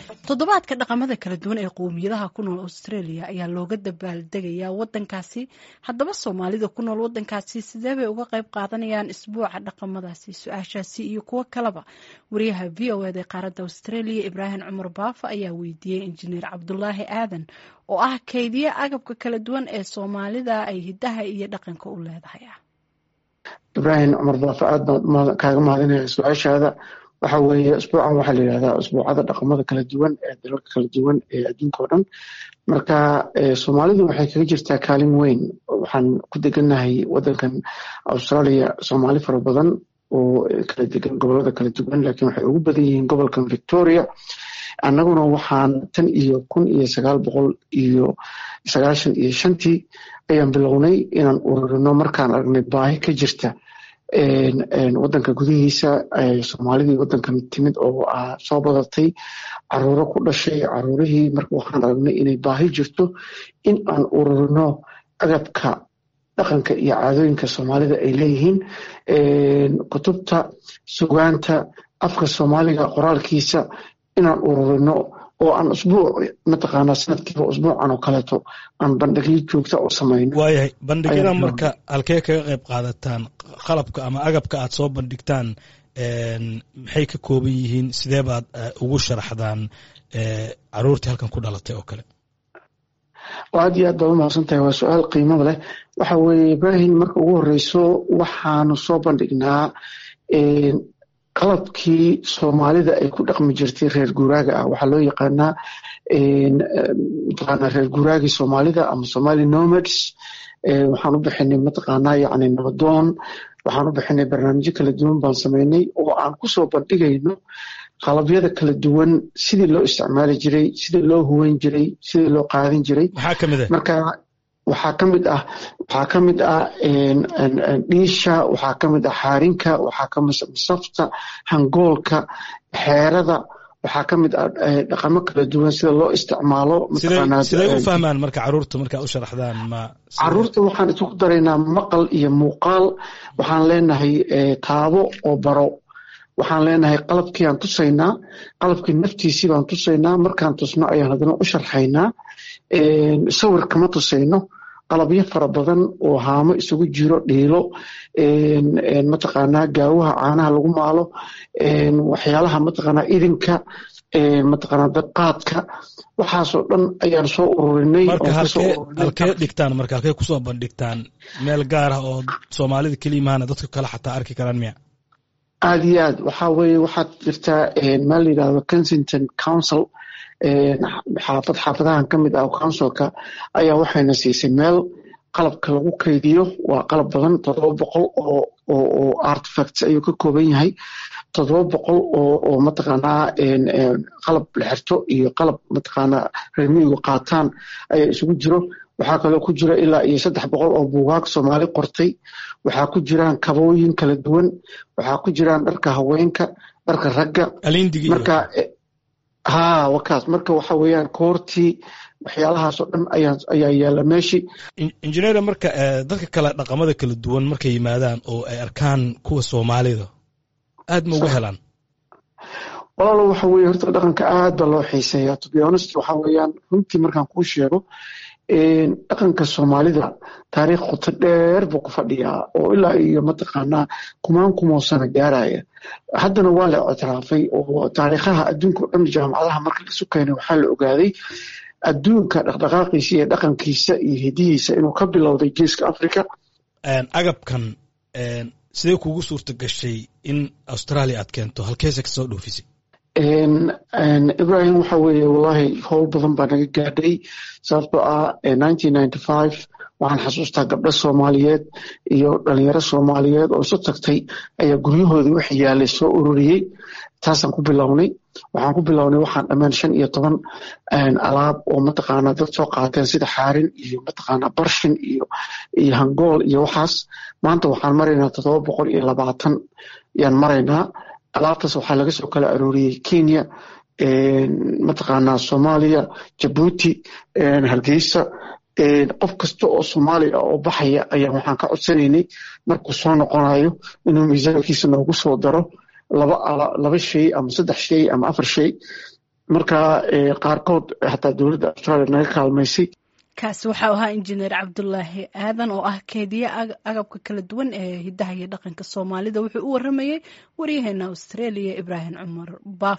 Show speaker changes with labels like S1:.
S1: toddobaadka dhaqamada kala duwan ee qowmiyadaha ku nool australia ayaa looga dabaaldegayaa wadankaasi haddaba soomaalida ku nool wadankaasi sidee bay uga qayb qaadanayaan isbuuca dhaqamadaasi su-aashaasi iyo kuwo kaleba wariyaha v o eda qaaradda australia ibraahim cumar baafo ayaa weydiiyey injineer cabdulaahi aadan oo ah keydiye agabka kala duwan ee soomaalida ay hidaha iyo dhaqanka u leedahay
S2: ibraahim cumar baafo aad baan kaaga mahadinaya su-aashaada waxa weeye isbuucan waxaa la yidhahdaa isbuucada dhaqamada kala duwan ee dalalka kala duwan ee adduunka oo dhan marka soomaalidu waxay kaga jirtaa kaalin weyn waxaan ku degannahay wadankan australia soomaali fara badan oo kala degan gobolada kala duwan laakiin waxay ugu badan yihiin gobolkan victoria annaguna waxaan tan iyo kun iyo sagaal boqol iyo sagaashan iyo shantii ayaan bilownay inaan ururino markaan aragnay baahi ka jirta wadanka gudihiisa soomaalidii wadankan timid oo soo badatay caruuro ku dhashay caruurihii marka waxaan aragnay inay baahi jirto in aan ururino agabka dhaqanka iyo caadooyinka soomaalida ay leeyihiin kutubta sugaanta afka soomaaliga qoraalkiisa inaan ururino oo aan usbuuc mataqaanaa sanadkiiba usbuucan oo kaleeto aan bandhigyo joogta u samayno
S3: waayahay bandhigyada marka halkee kaga qayb qaadataan qalabka ama agabka aad soo bandhigtaan maxay ka kooban yihiin sidee baad ugu sharaxdaan caruurtii halkan ku dhalatay oo kale
S2: aad iyo aad baad umahadsan tahay waa su-aal qiimada leh waxa weeye ibrahim marka ugu horeyso waxaanu soo bandhignaa qalabkii soomaalida ay ku dhaqmi jirtay reer guuraaga ah waxaa loo yaqaanaa mataqaanaa reer guuraagii soomaalida ama somali nomads waxaan u bixinay mataqaanaa yacni nabadoon waxaan u bixinay barnaamijyo kala duwan baan samaynay oo aan kusoo bandhigayno qalabyada kala duwan sidii loo isticmaali jiray sidii loo huweyn jiray sidii loo qaadin jiray marka waxaa ka mid ah waxaa ka mid ah dhiisha waxaa ka mid ah xaarinka waxaa ka mid safta hangoolka xeerada waxaa ka mid ah dhaqamo kala duwan sida loo isticmaalo
S3: siday u fahmaan marka caruurta markaa u sharaxdaan ma
S2: caruurta waxaan isugu daraynaa maqal iyo muuqaal waxaan leenahay taabo oo baro waxaan leenahay qalabkii aan tusaynaa qalabkii naftiisii baan tusaynaa markaan tusno ayaan haddana u sharxaynaa sawir kama tusayno qalabyo fara badan oo haamo isugu jiro dhiilo mataqaanaa gaawaha caanaha lagu maalo waxyaalaha mataqaanaa idinka mataqaanaa dabqaadka waxaasoo dhan ayaan soo ururinay
S3: halkee dhigtaan marka halkee kusoo bandhigtaan meel gaar ah oo soomaalida keliya mahana dadka kale xataa arki karaan miya
S2: aad iyo aad waxaa weeye waxaad jirtaa meel la yidhahdo kensington council xaafad xaafadahan ka mid ah councilka ayaa waxayna siisay meel qalabka lagu kaydiyo waa qalab badan toddoba boqol oo oo artifacts ayuu ka kooban yahay toddoba boqol oo oo mataqaanaa qalab la xirto iyo qalab mataqaanaa reermiyigu qaataan ayaa isugu jiro waxaa kaloo ku jira ilaa iyo saddex boqol oo buugaag soomaali qortay waxaa ku jiraan kabooyin kala duwan waxaa ku jiraan dharka haweenka dharka ragga marka ha wakaas marka waxa weeyaan koortii waxyaalahaasoo dhan ayaa yaalla meeshii
S3: injineera marka dadka kale dhaqamada kala duwan markay yimaadaan oo ay arkaan kuwa soomaalida aad ma uga helaan
S2: walaalo waxa weye horta dhaqanka aad baa loo xiiseeya to be honest waxa weeyaan runtii markaan kuu sheego dhaqanka soomaalida taariikh qoto dheer buu ku fadhiyaa oo ilaa iyo mataqaanaa kumaan kumoo sano gaaraya haddana waa la ictiraafay oo taariikhaha adduunka o dhan jaamacadaha marka laisu keenay waxaa la ogaaday adduunka dhaqdhaqaaqiisa iyo dhaqankiisa iyo hidihiisa inuu ka bilowday geeska africa
S3: agabkan sidee kugu suurta gashay in australia aad keento halkeese kasoo dhoofisay
S2: ibrahim waxa weeye wallahi howl badan baa naga gaadhay sababtoo ah nineteen ninety five waxaan xasuustaa gabdho soomaaliyeed iyo dhalinyaro soomaaliyeed oo isu tagtay ayaa guryahoodii wax yaalay soo ururiyey taasaan ku bilownay waxaan ku bilownay waxaan dhammaan shan iyo toban alaab oo mataqaanaa dad soo qaateen sida xaarin iyo mataqaanaa barshin iyo iyo hangool iyo waxaas maanta waxaan maraynaa toddoba boqol iyo labaatan yaan maraynaa alaabtaas waxaa laga soo kala arooriyey kenya mataqaanaa soomaaliya jabuuti hargeysa qof kasta oo soomaali ah oo baxaya ayaa waxaan ka codsanaynay markuu soo noqonayo inuu miisaankiisa noogu soo daro laba laba shay ama saddex shay ama afar shay marka qaarkood xataa dowladda australia naga kaalmaysay
S1: kaasi waxau ahaa injineer cabdulaahi aadan oo ah keediye agabka kala duwan ee hidaha iyo dhaqanka soomaalida wuxuu u waramayey waryaheena australia ibraahim cumar baaf